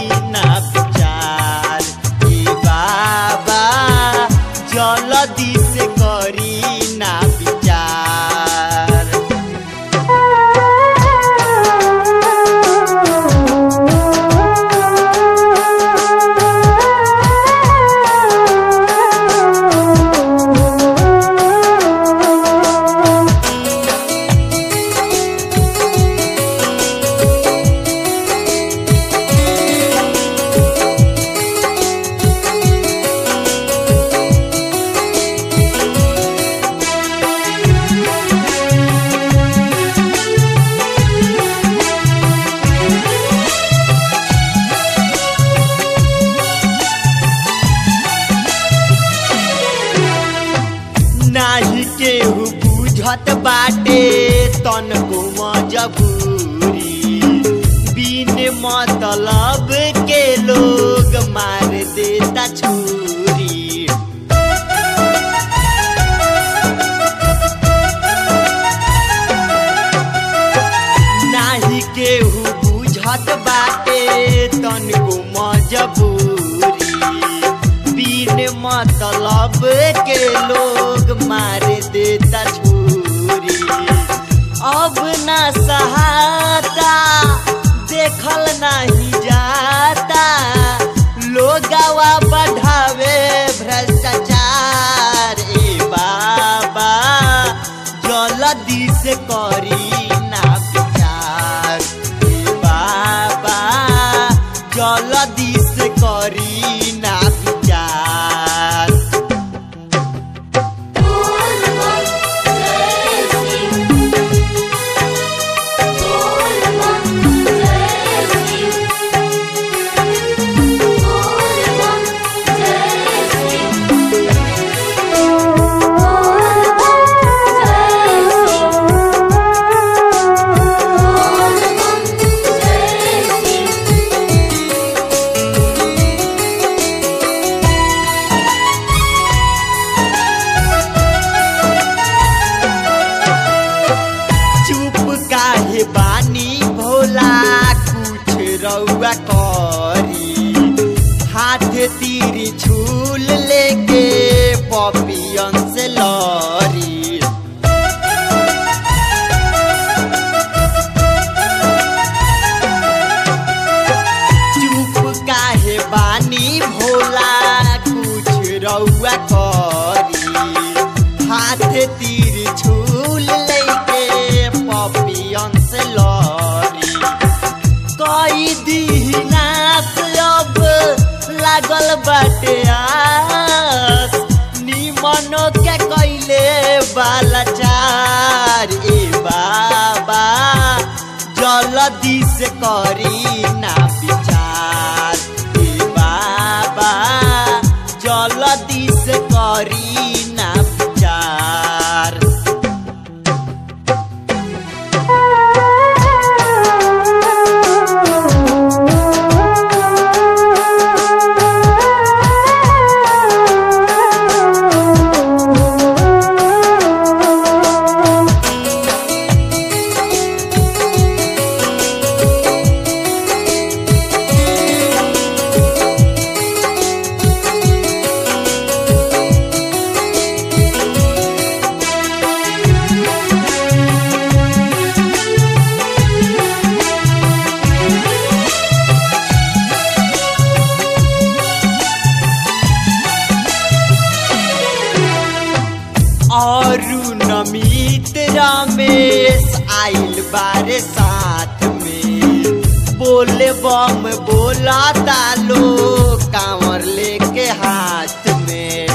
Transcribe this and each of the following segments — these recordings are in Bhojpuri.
ना विचार ए बाबा जल्दी से करी ना विचार नाही केहू बुझत बाटे तन को मजबूरी बिन मतलब के लोग मार देता छुरी नाही केहू बुझत बाटे तन को मजबूरी बिन मतलब के लोग मार देता छुरी अब ना सहाता देखल नहीं जाता लोगवा बढ़ावे भ्रष्टाचार ए बाबा जल्दी से करी ना विचार ए बाबा जल्दी से करी ना विचार चुप काहे बानी भोला कुछ रउआ करी हाथ तीर झूल लेके पपियन से लरी चुप काहे बानी भोला कुछ रउआ करी हाथ तीर झूल लेके पपियन से लरी कई दीनास अब लागल बाटे आस निमनो के कैले बालाचार ए बाबा जल्दी से करी ना विचार ए बाबा जल्दी से करी ना विचार और नमित रमेश आइल बारे साथ में बोले बम बोला तालो कांवर लेके हाथ में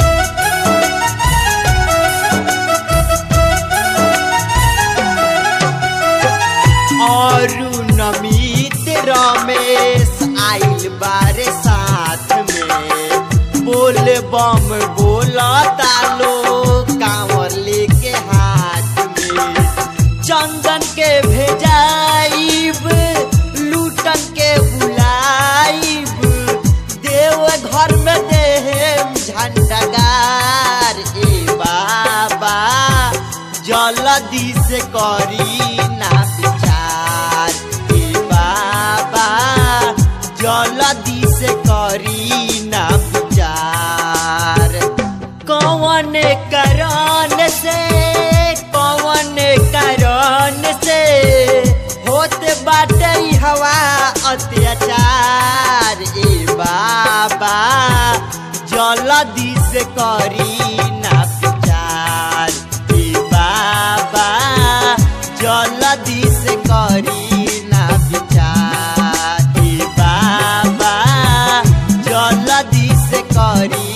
और नमित रमेश आइल बारे साथ में बोल बम बोला तालो कांवर लेके हाथ में चंदन के भेजाइब लूटन के बुलाइब देव घर में देह झंडगार ए बाबा जल्दी से करी ना विचार ए बाबा जल जलदी से करी ना विचार कौन कारण से कौन कारण से होत बाटे ई हवा अत्याचार ए बाबा जलदी से करी ना विचार ए बाबा जलदी से करी ना विचार ए बाबा जलदी से करी